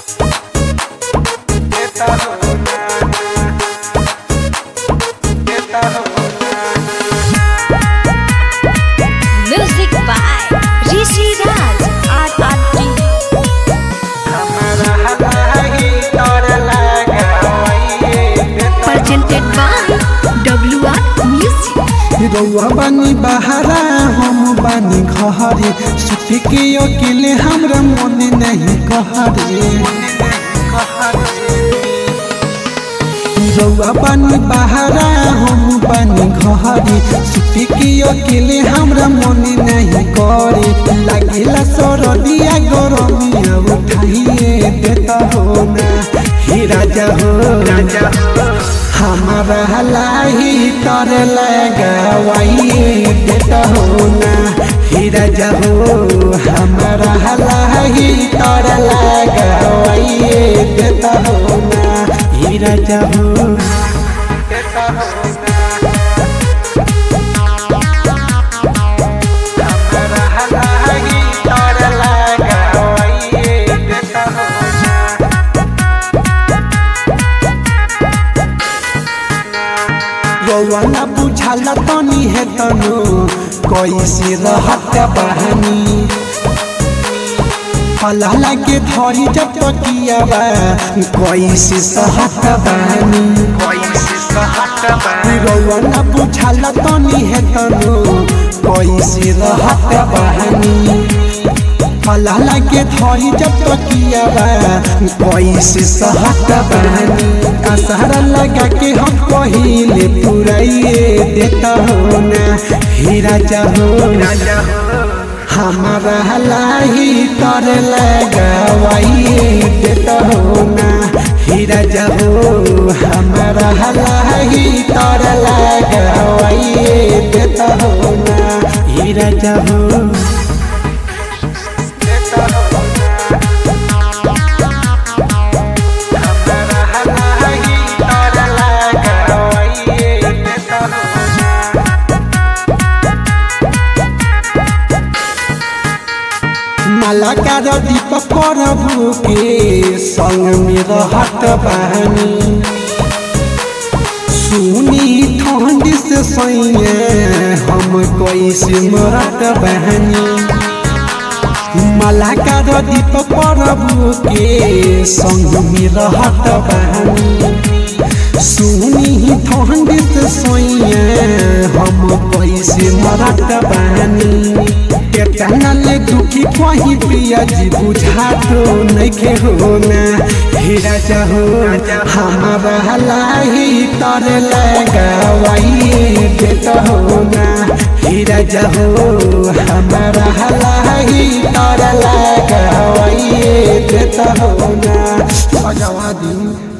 Music by Rishi Raj RRT. Presented by WR Music. रउआ बानी बहारा हम बानी घहरे सुखी के अकेले हमरा मन नहीं कहरे रउआ बानी बहारा हम बानी घहरे सुखी के अकेले हमरा मन नहीं करे लागेला सरदिया गरमिया उठाइए देता हो ना हे राजा हो राजा हमारा लाही तर लगावाइए देता हो ना हे राजा हो हमारा लाही तर लगावाइए देता हो ना हे राजा हो देता हो ना हमारा लाही तर लगावाइए देता हो ना रौवाना बुझाला तनी है तनो कैसे रहत बहानी फलाला के धरी जब तकिया बा कैसे सहत बहानी कैसे सहत बहानी रौवाना बुझाला तनी है तनो कैसे रहत बहानी फलाला के धरी जब तकिया बा कैसे सहत बहानी असहरा लगा के हम पहिले पुराइए देता हो ना हे राजा हो हमारा लाही तर लगावाइए देता हो ना हे राजा हो हमारा लाही तर लगावाइए देता हो ना हे राजा हो मालाकार दीपक प्रभु के संग में रहत बहनी सुनी ठंड से सैया हम कैसे मरत बहनी मालाकार दीपक प्रभु के संग में रहत बहनी सुनी ठंड से सैया हम कैसे मरत बहनी केतना ले दुखी कहीं पिया जी बुझा तो नइखे हो ना हे राजा हो हमारा लाही तर लगावाइए देता हो ना हे राजा हो हमारा लाही तर लगावाइए देता हो ना बजावा दी